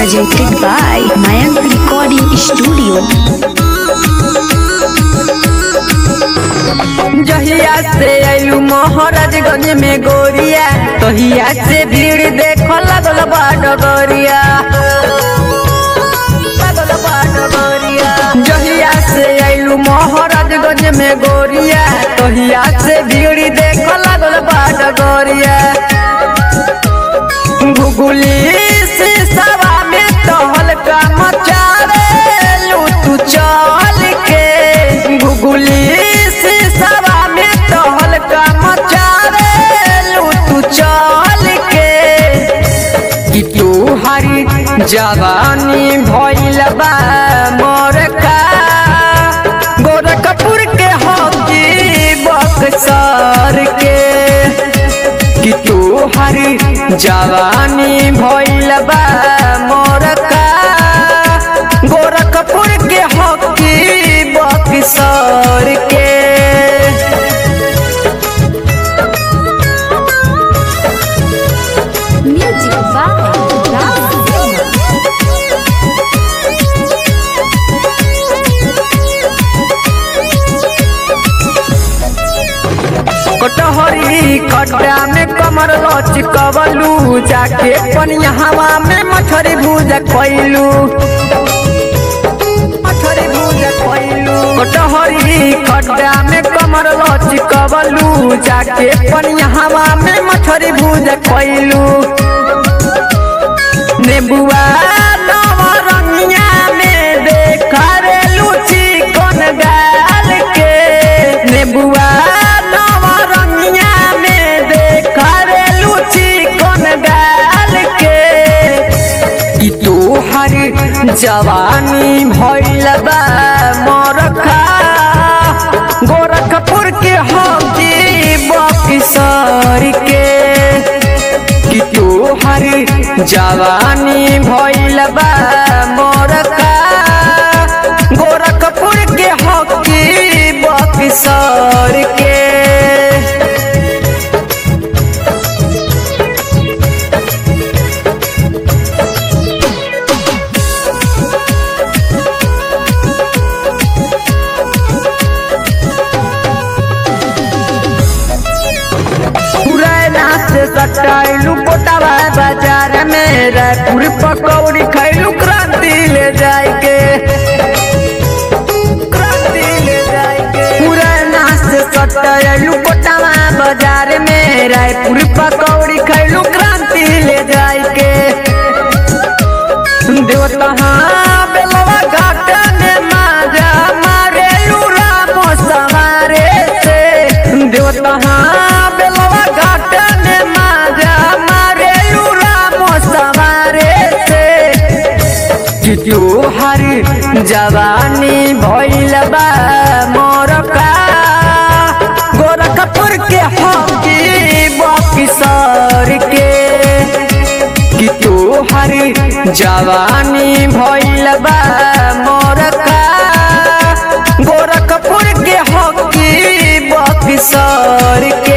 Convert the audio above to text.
presented by Mayank Recording Studio. जहिया से आइलू महाराजगंज में गोरिया तहिया से भीड़ देख लगल बा डगरिया लगल बा डगरिया। जहिया से आइलू महाराजगंज में गोरिया तहिया से भीड़ देख लगल बा डगरिया गुगुली से सवा में टहल का मचारे लू तू चल के गुगुली से सवा में टहल का मचारे लू तू चल के कि तू हरी जवानी भइल बा मोर का गोरखपुर के हकी बक्सर के कि तू हरी जवानी भइल बा मोर का गोरखपुर के हकी बक्सर के Music by कटहरी खड्डा में कमर लचकवलू जाके पनिया हवा में मछरी भूज कैलू मछरी भूज कैलू कटहरी खड्डा में कमर लचकवलू जाके पनिया हवा में मछरी भूज कैलू नेबुआ नवरंगिया में देखा रे लूची कोन गाल के नेबुआ नवरंगिया में देखा रे लूची कोन गाल के कि तू हर जवानी भइल बा मोरखा गोरखपुर के हकी बक्सर के कि तू हर जवानी भइल बा मोरका गोरखपुर के हकी बक्सर के पुराना से सटाइलू कोटावा बाजार में रायपुर पकौड़ी खैलू क्रांति ले जाए के क्रांति ले जाए के पुराना से सटाइलू कोटावा बाजार में रायपुर पकौड़ी खैलू क्रांति ले जाए के देवता हाँ बेलवा घाट में माजा मारे रामो सवारे से देवता हाँ बेलवा घाट में माजा मारे रामो सवारे से कि तू हर जवानी भइल बा मोरका गोरखपुर के हकी बक्सर के कि तू हर जवानी भइल बा मोरका गोरखपुर के हकी बक्सर के